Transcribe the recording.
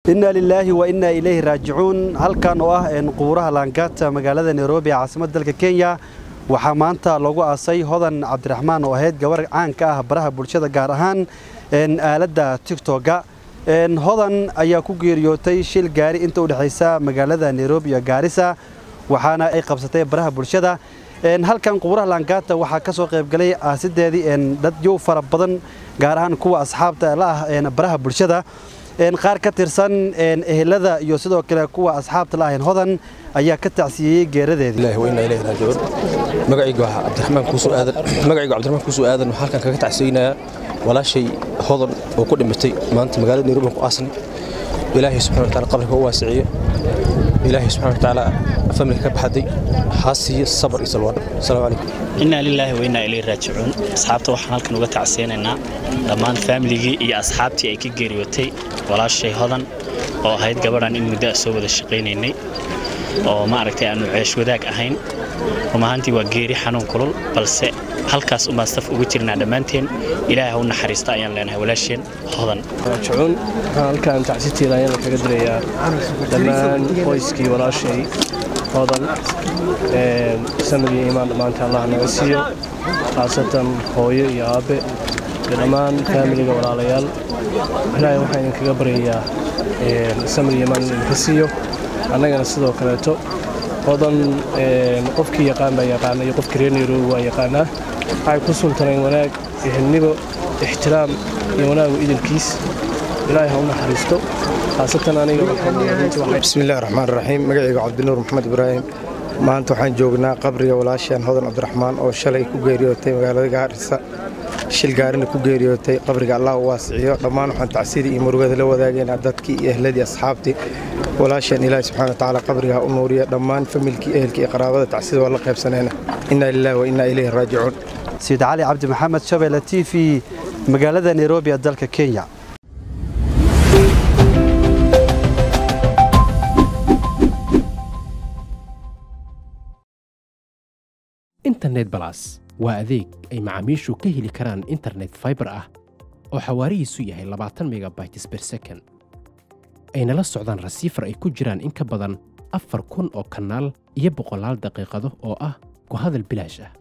inna lilaahi wa innaa ilayhi raajicuun halkan oo ah qubuuraha laangaata magaalada nairobi ee caasimadda dalka kenya waxaa maanta lagu aasay hodan cabdiraxmaan oo ahayd gabar caan ka ah baraha bulshada gaar ahaan aaladda tigtoga hodan ayaa ku geeriyootay shil gaari inta u dhexaysa magaalada nairobi iyo gaarisa waxaana ay qabsatay baraha bulshada halkan qubuuraha laangaata waxaa ka soo qaybgalay aasideedii dadyow fara badan gaar ahaan kuwa asxaabta la ah baraha bulshada qaar ka tirsan ehelada iyo sidoo kale kuwa asxaabta la ahayn hodan ayaa ka tacsiyeeyey geeradeedii magacaygu cabdiraxmaan kuusoo aadan magacaygu cabdiraxmaan kuusoo aadan waxaan halkan kaga tacsiyeynayaa walaashay hodan oo ku dhimatay maanta magaalada nairobi ku aasnay ilaahay subxana wa taala qabriga u waasiciyo ilaahay subxana wa taala familka ka baxday haasiyo sabar iyo salwaan asalaamu calaykum innaa lilaahi wa innaa ilayhi raajicuun asxaabta waxaan halkan uga tacsiyeynaynaa dhammaan faamiligii iyo asxaabtii ay ka geeriyootay walaashay hodan oo ahayd gabadhan in muddo a soo wada shaqaynaynay oo maaragtay aannu ceesh wadaag ahayn run ahaantii waa geeri xanuun kulul balse halkaas umbaan saf uga jirnaa dhammaanteen ilaahay ha u naxariista ayaan leenahay walaasheen hodan raajicuun waxaan halkaan tacsiteeda ayaan kaga dirayaa dhammaan qoyskii walaashay hodan sanadii imaan dhammaanta allah naga siiyo khaasatan hooyo iyo aabbe iyo dhammaan faamiliga walaalayaal ilaahay waxaan idinkaga baryayaa sanadii imaan idinka siiyo annagana sidoo kaleeto hodan qofkii yaqaan baa yaqaana iyo qofkii reer nairobi waa yaqaanaa waxay ku suntaneen wanaag ehelnigo ixtiraam iyo wanaagu idilkiis ilaahay ha u naxariisto khaasatan aniga bismillahi raxmaan raxiim magacayga cabdinuur maxamed ibraahim maanta waxaan joognaa qabriga walaasheen hodan cabdiraxmaan oo shalay ku geeriyootay magaalada gaarisa shil gaarina ku geeriyootay qabriga allah u waasiciyo dhammaan waxaan tacsidii iyo murugada la wadaagaynaa dadkii iyo ehladii asxaabtii walaasheen ilaahi subxana watacaala qabriga ha u nuuriya dhammaan familkii ehelkii iyo qaraabada tacsida waa la qaybsanayna innaa lilaahi wa innaa ilayhi raajicuun sayid cali cabdi maxamed shabeelle t v magaalada nairobi ee dalka kenya internet balas waa adeeg ay macaamiishu ka heli karaan internet faibar ah oo xawaarihiisu yahay labaatan megabytes ber second ayna la socdaan rasiifar ay ku jiraan in ka badan afar kun oo kanaal iyo boqolaal daqiiqado oo ah ku hadal bilaash ah